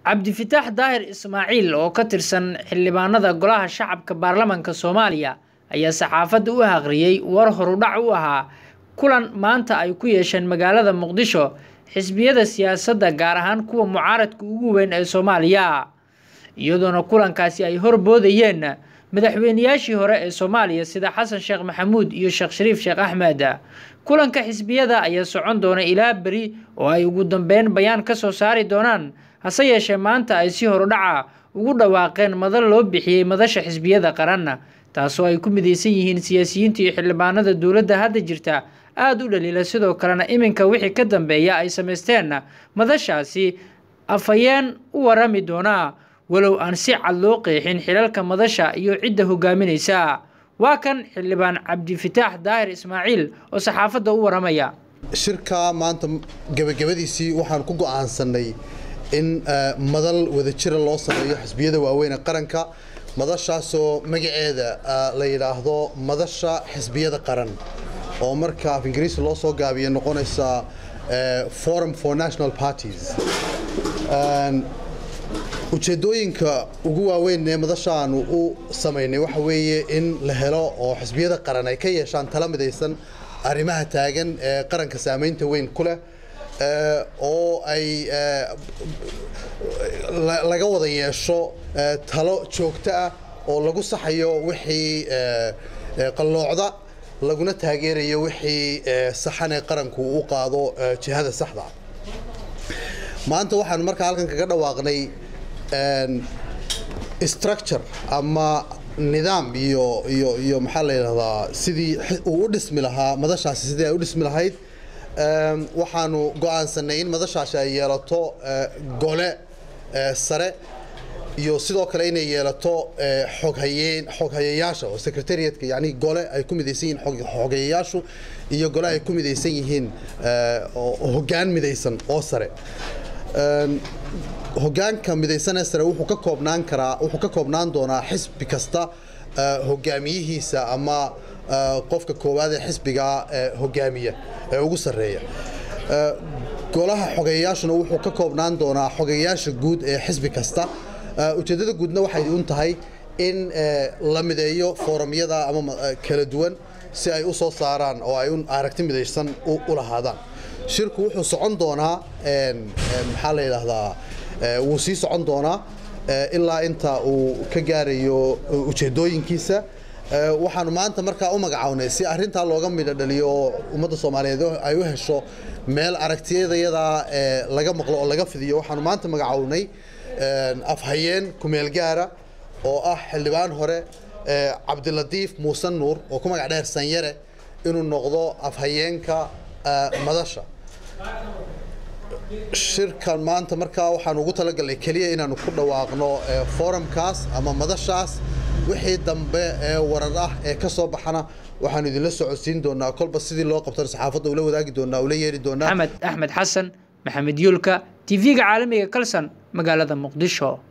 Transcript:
cabdifitaax daahir ismaaciil oo ka tirsan xildhibaanada golaha shacabka baarlamanka soomaaliya ayaa saxaafadda u aqriyey war horudhac u ahaa kulan maanta ay ku yeesheen magaalada muqdisho xisbiyada siyaasadda gaar ahaan kuwa mucaaradka ugu weyn ee soomaaliya iyadoona kulankaasi ay horboodayeen madaxweynayaashii hore ee soomaaliya sida xasan sheekh maxamuud iyo sheekh shariif sheekh axmed kulanka xisbiyada ayaa socon doona ilaa beri oo ay ugu dambeyn bayaan ka soo saari doonaan hase yeeshee maanta ay si horudhaca ugu dhawaaqeen madal loo bixiyey madasha xisbiyada qaran taasoo ay ku midaysan yihiin siyaasiyiinta iyo xildhibaanada dowladda hadda jirta aada u dhaliila sidoo kalena iminka wixii ka dambeeya ay samaysteen madashaasi afhayeen u warami doonaa walow aan si cad loo qeexin xilalka madasha iyo cidda hogaaminaysa waa kan xildhibaan cabdifitaax daahir ismaaciil oo saxaafadda u waramaya shirka maanta gebagabadiisii waxaan ku go'aansanay in madal wadajira loo sameeyo xisbiyada waaweyn ee qaranka madashaasoo magaceeda la yidhaahdo madasha xisbiyada qaran oo marka af ingiriisi loo soo gaabiya noqonaysa forum for national parties ujeedooyinka ugu waaweyn ee madashaanu u samaynay waxa weeye in la helo oo xisbiyada qaran ay ka yeeshaan tala midaysan arrimaha taagan ee qaranka saamaynta weyn ku leh oo ay laga wada yeesho talo joogto ah oo lagu saxayo wixii qalloocda laguna taageerayo wixii saxan ee qaranku u qaado jihada saxda maanta waxaanu markaa halkan kaga dhawaaqnay structure ama nidaam iyo iyo iyo maxaa la yidhahdaa sidii uu u dhismi lahaa madashaasi sidii ay u dhismi lahayd waxaanu go'aansanay in madashaasi ay yeelato gole sare iyo sidoo kale inay yeelato xoghayeen xoghayayaasha oo secretariatka yani gole ay ku midaysan yihiin xoghayayaashu iyo gole ay ku midaysan yihiin hoggaan midaysan oo sare hoggaanka midaysanee sare wuxuu ka koobnaan karaa wuxuu ka koobnaan doonaa xisbi kasta hogaamiyihiisa ama qofka koowaad ee xisbiga hogaamiya ee ugu sarreeya golaha xogeyayaashuna wuxuu ka koobnaan doonaa xogeyayaasha guud ee xisbi kasta ujeeddada guudna waxay un tahay in la mideeyo foorumyada ama kala duwan si ay u soo saaraan oo ay un aragti midaysan u lahaadaan shirku wuxuu socon doonaa maxaa la yidhaahdaa wuu sii socon doonaa ilaa inta uu ka gaarayo ujeedooyinkiisa waxaanu maanta markaa u magacawnay si arintaa looga midho dhaliyo oo ummadda soomaaliyeed ay u hesho meel aragtiyadayada laga maqlo oo laga fidiyo waxaanu maanta magacawnay afhayeen kumeel gaara oo ah xildhibaan hore cabdilatiif muuse nuur oo ku magac dheer sanyare inuu noqdo afhayeenka madasha shirkan maanta markaa waxaan ugu talagalnay keliya inaanu ku dhawaaqno forumkaas ama madashaas wixii dambe ee warar ah ee ka soo baxana waxaanu idinla socodsiin doonaa kolba sidii loo qabtana saxaafadda ula wadaagi doonaa ula yeeri doonaa axmed axmed xasan maxamed yuulka tv-ga caalamiga kalson magaalada muqdisho